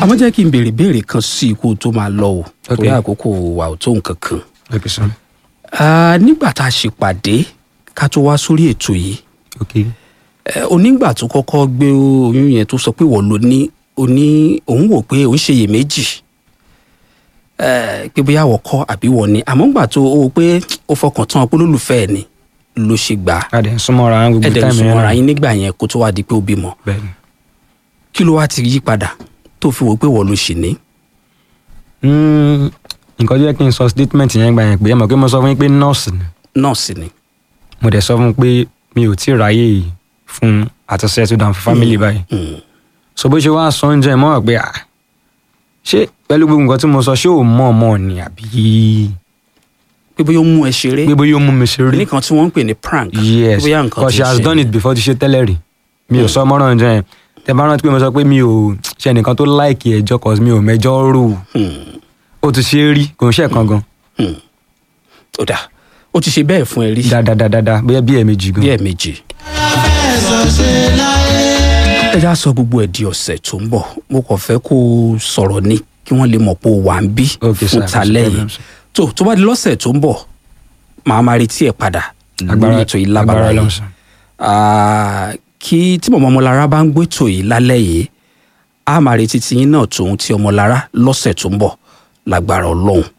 àmọ́ jẹ́ kí n béèrè béèrè kan sí ikú tó máa lọ o torí Ok. àkókò wà ò tó nǹkan kan. ok sir Ah, nígbà tá a ṣèpàdé ká tó wá sórí ètò yìí ok ẹ, onígbà tó kọ́kọ́ gbé oyún yẹn tó sọ pé wọ́n ló ní oní òun wò pé òun ṣèyèméjì ẹ, pé bóyá wọ́n kọ́ àbí wọ́n ní àmọ́ ńgbà tó o pé ó fọkàn tán pé olólùfẹ́ ẹ̀ ni ló ṣe gbà á a dẹ̀ ń súnmọ́ ara gbogbo ẹ̀dẹ̀ ń táìmù súnmọ́ ara náà. yín nígbà yẹn kó tó wá di pé ó bímọ bẹ́ẹ̀ ni. kí ló wá ti yí padà tó fi wò pé wọ́n ló ṣì ní. Mm, nǹkan tó yẹ kí n sọ statement yẹn gbà yẹn pé ẹ mọ̀ pé mo sọ fún yín pé nọ́ọ̀sì ni nọ́ọ̀sì ni mo dẹ̀ sọ fún un pé mi ò tí ì ráyè fún àti settle down fún family báyìí Mm. so bó ṣe wá sọ oúnjẹ mọ́ ọ̀ pé à ṣé pẹ̀lú gbogbo nǹkan tí mo sọ ṣé ò mọ̀ ọmọ ni àbí pé bóyá ó mú ẹ ṣeré pé bóyá ó mú mi ṣeré nìkan tí wọ́n ń pè ní prank yes bóyá nǹkan because ti she has ṣe done it before ti ṣe tẹ́lẹ̀ rí mi ò sọ mọ́ràn oúnjẹ yẹn tẹ bá rántí pé mo sọ pé mi ò ṣe nìkan tó láìkì ẹjọ́ cause mi ò mẹjọ́ rò Hmm. ó ti ṣe é rí kò ń ṣe kan gan Hmm. ó dà ó ti ṣe bẹ́ẹ̀ fún ẹ rí dáadáa bóyá bí ẹ̀ẹ̀mejì gan bí ẹ̀ẹ̀mejì. ẹ já sọ gbogbo ẹ̀ di ọ̀sẹ̀ tó ń bọ̀ mo kàn fẹ́ kó o sọ̀rọ̀ ni kí wọ́n lè mọ̀ pé o wà ń bí Okay, sir. fún talẹ́ No yìí problem, sir. tó tó bá di lọ́sẹ̀ tó ń bọ̀ màá máa retí ẹ̀ padà lórí ètò yìí lábàrá agbára yìí Ọlọ́run, sir. Ah, kí tí mọ̀mọ́ ọmọlára bá ń gbétò yìí lálẹ́ yìí a máa retí tiyín náà tòun ti ọmọlára lọ́sẹ̀ tó ń bọ̀ lágbára ọlọ́run